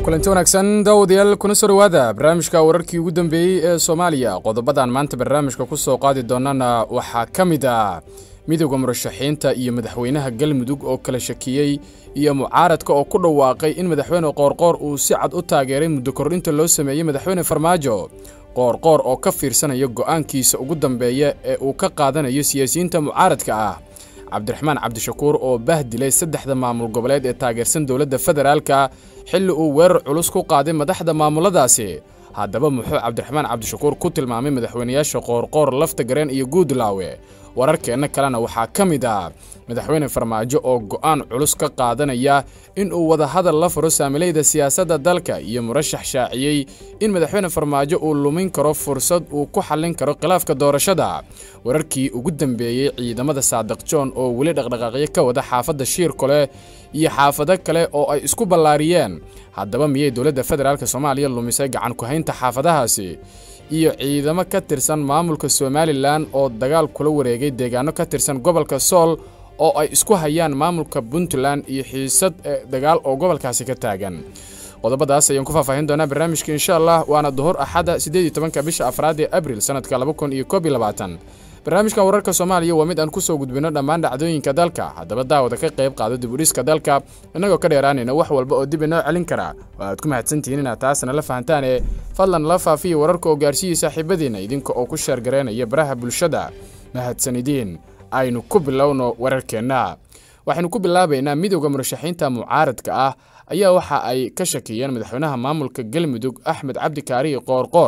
kulanti wanaagsan daawadayaal kuna soo dhowaada barnaamijka wararkii ugu dambeeyey ee soomaaliya qodobadan maanta barnaamijka ku soo qaadi doonana waxaa ka mid ah midowda murashaxiinta iyo madaxweynaha galmudug oo kala shakiyey iyo mucaaradka oo ku dhawaaqay in madaxweyne qoorqoor uu si cad u taageeray muddo kordhinta loo sameeyey madaxweyne farmaajo qoorqoor oo ka fiirsanaya go'aankiisa ugu dambeeya ee uu ka qaadanayo siyaasiyiinta mucaaradka ah cabdiraxmaan cabdishakuur oo bahdilay saddexda maamul goboleed ee taageersan dowladda federaalka xilli uu weerar culus ku qaaday madaxda maamuladaasi haddaba muxuu cabdiraxmaan cabdishakuur ku tilmaamay madaxweynayaasha qoorqoor lafta gareen iyo guudlaawe wararkeenna kalena waxaa ka mid ah madaxweyne farmaajo oo go'aan culus ka qaadanaya in uu wadahadal la furo saamilayda siyaasadda dalka iyo murashax shaaciyey in madaxweyne farmaajo uu lumin karo fursad uu ku xallin karo khilaafka doorashada wararkii ugu dambeeyey ciidamada saadiq joon oo weli dhaqdhaqaaqyo ka wada xaafadda shiirkole iyo xaafado kale oo ay isku ballaariyeen haddaba miyay dowladda federaalk soomaaliya lumisay gacan ku-haynta xaafadahaasi iyo ciidamo ka tirsan maamulka somalilan oo dagaal kula wareegay deegaano ka tirsan gobolka sool oo ay isku hayaan maamulka puntland iyo xiisad dagaal oo gobolkaasi ka taagan qodobadaas ayaan ku faahfaahin doonaa barnaamijka insha allah waana duhur axadda siddeed iyo tobanka bisha afraad ee abril sannadka laba kun iyo koob iyo labaatan barnaamijkan wararka soomaaliya waa mid aan ku soo gudbino dhammaan dhacdooyinka dalka haddaba daawada ka qayb qaado dibudhiska dalka innagoo ka dheeraanayna wax walba oo dib inoo celin karaa oo aad ku mahadsantihiin inaad taasna la fahantaane fadlan la faafiya wararka oo gaarsiiyey saaxiibadiinna idinka oo ku sheergaraynaya baraha bulshada mahadsanidiin aynu ku bilowno wararkeenna waxaynu ku bilaabaynaa midowda murashaxiinta mucaaradka ah ayaa waxa ay ka shakiyeen madaxweynaha maamulka galmudug axmed cabdi kaarihi qoorqoor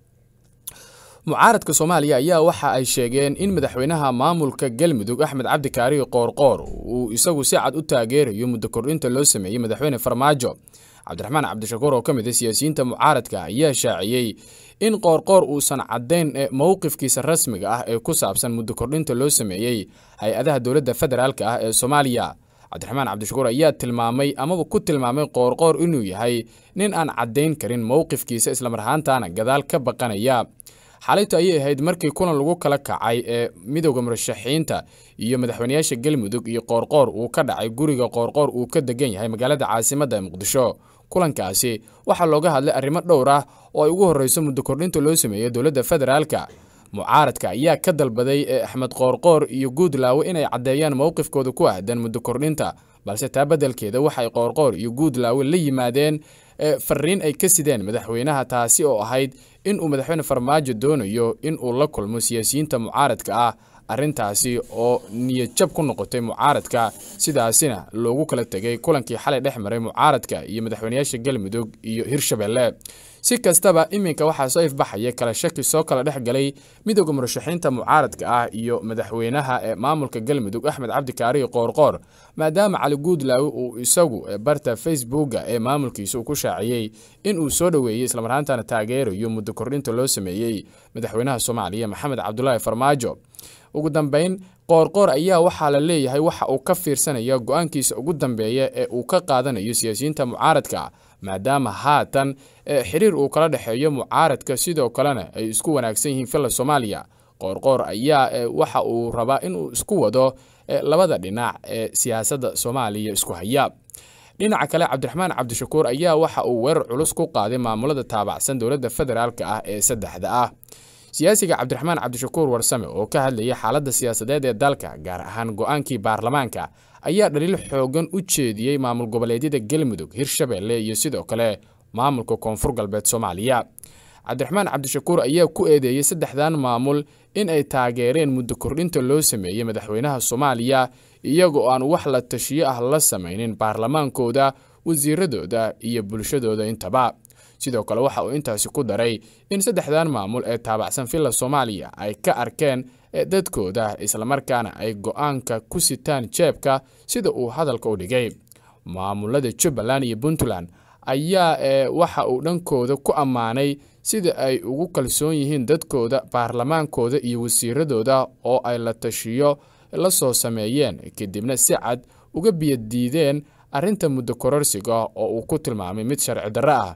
mucaaradka soomaaliya ayaa waxa ay sheegeen in madaxweynaha maamulka galmudug axmed cabdi kaarihi qoorqoor uu isagu si cad u taageerayo muddo kordhinta loo sameeyey madaxweyne farmaajo cabdiraxmaan cabdishakuur oo ka mid a siyaasiyiinta mucaaradka ayaa shaaciyey in qoorqoor uusan caddayn mowqifkiisa rasmiga ah ee ku saabsan muddo kordhinta loo sameeyey hay-adaha dowladda federaalk ah ee soomaaliya cabdiraxmaan cabdishakuur ayaa tilmaamay amaba ku tilmaamay qoorqoor inuu yahay nin aan caddayn karin mowqifkiisa islamar ahaantaana gadaal ka baqanaya xalaytu ayay ahayd markii kulan lagu kala kacay ee midowda murashaxiinta iyo madaxweynayaasha galmudug iyo qoorqoor uu ka dhacay guriga qoorqoor uu ka degan yahay magaalada caasimadda muqdisho kulankaasi waxaa looga hadlay arrimo dhowr ah oo ay ugu horreyso muddo kordhinta loo sameeyey dowladda federaalka mucaaradka ayaa ka dalbaday ee axmed qoorqoor iyo guudlaawe inay caddeeyaan mowqifkooda ku ahdan muddo kordhinta balse taa beddelkeeda waxay qoorqoor iyo guudlaawe la yimaadeen fariin ay ka sideen madaxweynaha taasi oo ahayd in uu madaxweyne farmaajo doonayo in uu la kulmo siyaasiyiinta mucaaradka ah arrintaasi oo niyadjab ku noqotay mucaaradka sidaasina loogu kala tegay kulankii xalay dhex maray mucaaradka iyo madaxweynayaasha galmudug iyo hirshabelle si kastaba iminka waxaa soo ifbaxaya kala shaki soo kala dhex galay midowda murashaxiinta mucaaradka ah iyo madaxweynaha ee maamulka galmudug axmed cabdi kaarihi qoorqoor maadaama cali guudlaawe uu isagu barta facebooka ee maamulkiisa uu ku shaaciyey in uu soo dhoweeyey islamarhaantana taageerayo muddo kordhinta loo sameeyey madaxweynaha soomaaliya maxamed cabdulaahi farmaajo ugu dambayn qoorqoor ayaa waxaa la leeyahay waxa uu ka fiirsanaya go'aankiisa ugu dambeeya ee uu ka qaadanayo siyaasiyiinta mucaaradka maadaama haatan xiriir uu kala dhexeeyo mucaaradka sidoo kalena ay isku wanaagsan yihiin filla soomaaliya qoorqoor ayaa waxa uu rabaa inuu isku wado labada dhinac ee siyaasadda soomaaliya isku haya dhinaca kale cabdiraxmaan cabdishakuur ayaa waxa uu weerar culus ku qaaday maamulada taabacsan dowladda federaalka ah ee saddexda ah siyaasiga cabdiraxmaan cabdishakuur warsame oo ka hadlayay xaaladda siyaasadeed ee dalka gaar ahaan go'aankii baarlamaanka ayaa dhaliil xoogan u jeediyey maamul goboleedyada galmudug hirshabelle iyo sidoo kale maamulka koonfur galbeed soomaaliya cabdiraxmaan cabdishakuur ayaa ku eedeeyey saddexdan maamul in ay taageereen muddo kordhinta loo sameeyey madaxweynaha soomaaliya iyagoo aan wax la tashiyo ah la samaynin baarlamaankooda wasiiradooda iyo bulshadooda intaba sidoo kale waxa uu intaasi ku daray in saddexdan maamul ee taabacsan villa soomaaliya ay ka arkeen dadkooda islamarkaana ay go'aanka ku sitaan jeebka sida uu hadalka u dhigay maamulada jubbaland iyo puntland ayaa waxa uu dhankooda ku ammaanay sida ay ugu kalsoon yihiin dadkooda baarlamaankooda iyo wasiiradooda oo ay la tashiyo la soo sameeyeen kadibna si cad uga biyadiideen arrinta muddo kororsiga oo uu ku tilmaamay mid sharci darro ah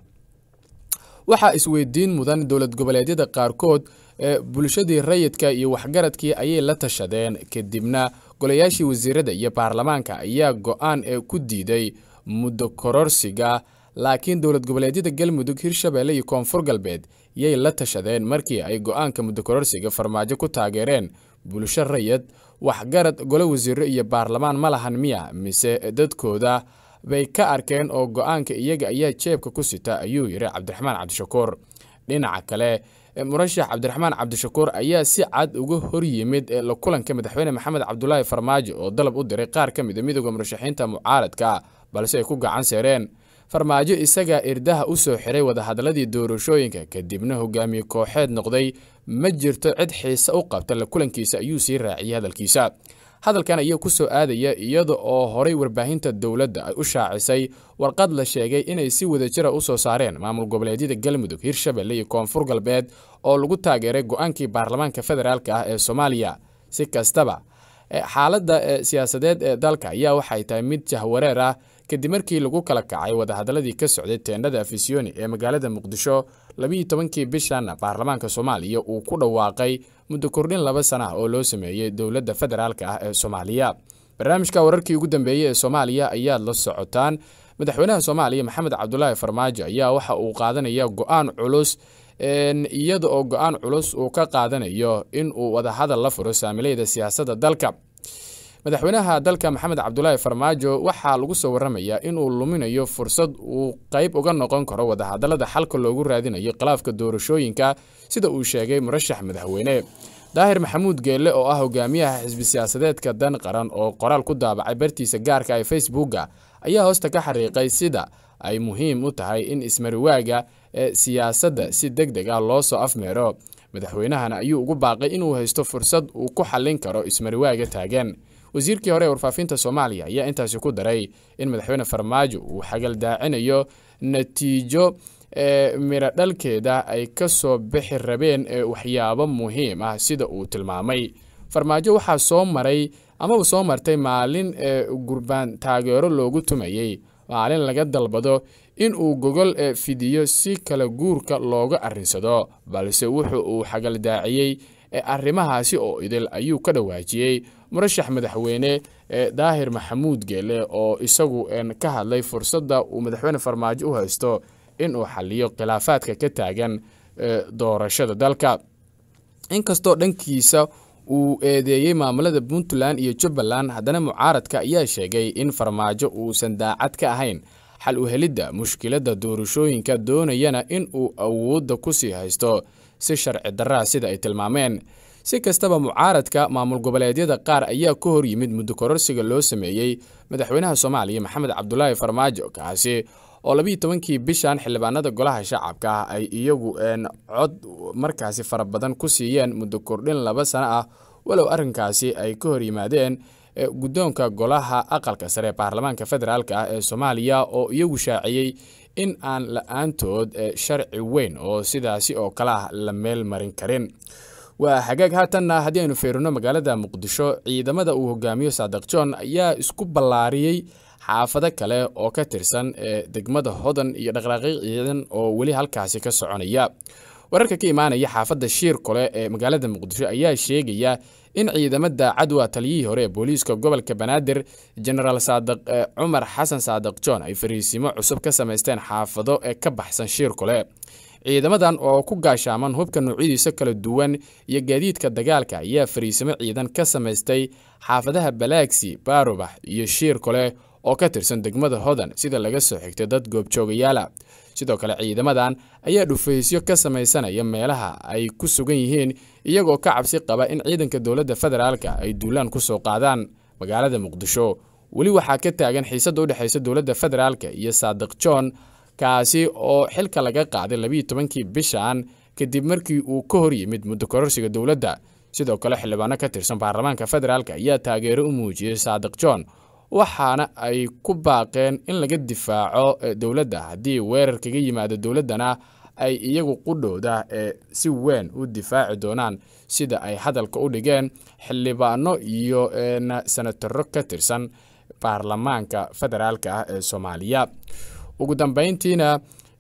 waxaa isweydiin mudan dowlad goboleedyada qaarkood ee bulshadii rayidka iyo waxgaradkii ayay la tashadeen kadibna golayaashii wasiirada iyo baarlamaanka ayaa go'aan ee ku diiday muddo kororsiga laakiin dowlad goboleedyada galmudug hirshabelle iyo koonfur galbeed yay la tashadeen markii ay go-aanka muddo kororsiga farmaajo ku taageereen bulsho rayad waxgarad golo wasiiro iyo baarlamaan ma lahan miya mise dadkooda bay ka arkeen oo go-aanka iyaga ayaa jeebka ku sita ayuu yidhi cabdiraxmaan cabdishakuur dhinaca kale murashax cabdiraxmaan cabdishakuur ayaa si cad uga hor yimid la kulanka madaxweyne maxamed cabdulaahi farmaajo oo dalab u diray qaar ka mid a midooda murashaxiinta mucaaradka balse ay ku gacan seereen farmaajo isagaa irdaha u soo xiray wadahadalladii doorashooyinka kadibna hogaamiye kooxeed noqday ma jirto cid xiise u qabta la kulankiisa ayuu sii raaciyey hadalkiisa hadalkan ayaa ku soo aadaya iyada oo horay warbaahinta dowladda ay u shaacisay warqad la sheegay inay si wadajira u soo saareen maamul goboleedyada galmudug hirshabelle iyo koonfur galbeed oo lagu taageeray go-aankii baarlamaanka federaalk ah ee soomaaliya si kastaba xaaladda siyaasadeed ee dalka ayaa waxay tahay mid jahwareer ah kadib markii lagu kala kacay wadahadaladii ka socday teendhada afisiyoni ee magaalada muqdisho labiiyo tobankii bishan baarlamaanka soomaaliya uu ku dhawaaqay muddo kordhin laba sana ah oo loo sameeyey dowladda federaalk ah ee soomaaliya barnaamijka wararkii ugu dambeeyey ee soomaaliya ayaad la socotaan madaxweynaha soomaaliya maxamed cabdulaahi farmaajo ayaa waxa uu qaadanaya go-aan culus iyada oo go-aan culus uu ka qaadanayo in uu wadahadal la furo saamileyda siyaasadda dalka madaxweynaha dalka maxamed cabdulaahi farmaajo waxaa lagu soo waramayaa inuu luminayo fursad uu qayb uga noqon karo wadahadalada xalka loogu raadinayo khilaafka doorashooyinka sida uu sheegay murashax madaxweyne daahir maxamuud geelle oo ah hogaamiyaha xisbi siyaasadeedka dan qaran oo qoraal ku daabacay bartiisa gaarka ee facebooka ayaa hoosta ka xariiqay sida ay muhiim u tahay in ismariwaaga ee siyaasadda si deg deg ah loo soo afmeero madaxweynahana ayuu ugu baaqay inuu haysto fursad uu ku xallin karo ismariwaaga taagan wasiirkii hore ee warfaafinta soomaaliya ayaa intaasi ku daray in madaxweyne farmaajo uu xagaldaacinayo natiijo ee miro dhalkeeda ay ka soo bixi rabeen ee waxyaabo muhiim ah sida uu tilmaamay farmaajo waxaa soo maray amaba soo martay maalin ee gurbaan taageero loogu tumayey maalin laga dalbado in uu gogol fidiyo si kala guurka looga arrinsado balse wuxu uu xagaldaaciyey arrimahaasi oo idil ayuu ka dhawaajiyey murashax madaxweyne ee daahir maxamuud geele oo isagu ka hadlay fursadda uu madaxweyne farmaajo u haysto inuu xaliyo khilaafaadka ka taagan doorashada dalka inkastoo dhankiisa uu eedeeyey maamulada puntland iyo jubbaland haddana mucaaradka ayaa sheegay in farmaajo uusan daacad ka ahayn xal u helidda mushkiladda doorashooyinka doonayana in uu awoodda ku sii haysto si sharci darraa sida ay tilmaameen si kastaba mucaaradka maamul goboleedyada qaar ayaa ka hor yimid muddo kororsiga loo sameeyey madaxweynaha soomaaliya maxamed cabdulaahi farmaajo kaasi oo labiiyo tobankii bishan xildhibaanada golaha shacabka ah ay iyagu cod markaasi fara badan ku siiyeen muddo kordhin laba sano ah walow arrinkaasi ay ka hor yimaadeen guddoonka golaha aqalka sare ee baarlamaanka federaalk ah ee soomaaliya oo iyagu shaaciyey in aan la-aantood sharci weyn oo sidaasi oo kale ah la meel marin karin waa hagaag haatanna haddii aynu feerino magaalada muqdisho ciidamada uu hogaamiyo saadiq john ayaa isku ballaariyey xaafado kale oo ka tirsan degmada hodan iyo dhaqdhaqaaqi ciidan oo weli halkaasi ka soconaya wararka ka imaanaya xaafadda shiir kole ee magaalada muqdisho ayaa sheegaya in ciidamada cadwa taliyihii hore ee booliiska gobolka banaadir genaraal saadiq cumar xasan saadiq john ay fariisimo cusub ka samaysteen xaafado ee ka baxsan shiir kole ciidamadan oo ku gaashaaman hubka noocyadiisa kala duwan iyo gaadiidka dagaalka ayaa fariisimo ciidan ka samaystay xaafadaha balaagsi baarubax iyo shiir kole oo ka tirsan degmada hodan sida laga soo xigtay dad goobjoogayaala sidoo kale ciidamadan ayaa dhufaysyo ka samaysanaya meelaha ay ku sugan yihiin iyagoo ka cabsi qaba in ciidanka dowladda federaalka ay duulaan ku soo qaadaan magaalada muqdisho weli waxaa ka taagan xiisadda u dhexaysa dowladda federaalka iyo saadiq john kaasi oo xilka laga qaaday labiiyo tobankii bishan kadib markii uu ka hor yimid muddo kororsiga dowladda sidoo kale xildhibaano ka tirsan baarlamaanka federaalk ayaa taageero u muujiyey saadiq john waxaana ay ku baaqeen in laga difaaco dowladda haddii weerar kaga yimaado dowladdana ay iyagu qudhowda ee si weyn u difaaci doonaan sida ay hadalka u dhigeen xildhibaano iyo senataro ka tirsan baarlamaanka federaalk ah ee soomaaliya ugu dambeyntiina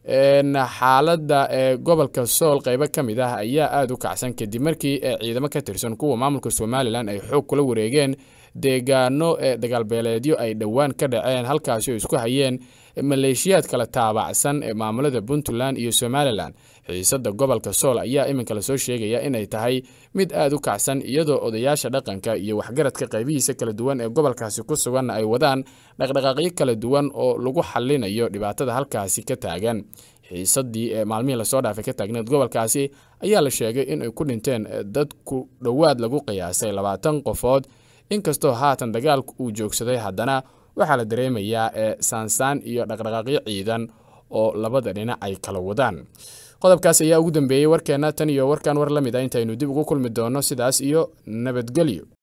xaaladda ee gobolka sool qeybo ka mid ah ayaa aada u kacsan kadib markii ciidamo ka tirsan kuwa maamulka somalilan ay xoog kula wareegeen deegaano ee dagaalbeeleedyo ay dhowaan ka dhaceen halkaasi oo isku hayeen maleeshiyaad kala taabacsan ee maamulada puntland iyo somalilan xiisadda gobolka sool ayaa iminka lasoo sheegaya inay tahay mid aad u kacsan iyadoo odayaasha dhaqanka iyo waxgaradka qaybihiisa kala duwan ee gobolkaasi ku sugan ay wadaan dhaqdhaqaaqyo kala duwan oo lagu xalinayo dhibaatada halkaasi ka taagan xiisadii ee maalmihii lasoo dhaafay ka taagneed gobolkaasi ayaa la sheegay inay ku dhinteen dad ku dhowaad lagu qiyaasay labaatan qofood inkastoo haatan dagaalku uu joogsaday haddana waxaa la dareemayaa ee saansaan iyo dhaqdhaqaaqyo ciidan oo labada dhinac ay kala wadaan qodobkaas ayaa ugu dambeeyey warkeenna tan iyo warkan war la mid a intaynu dib ugu kulmi doonno sidaas iyo nabadgelyo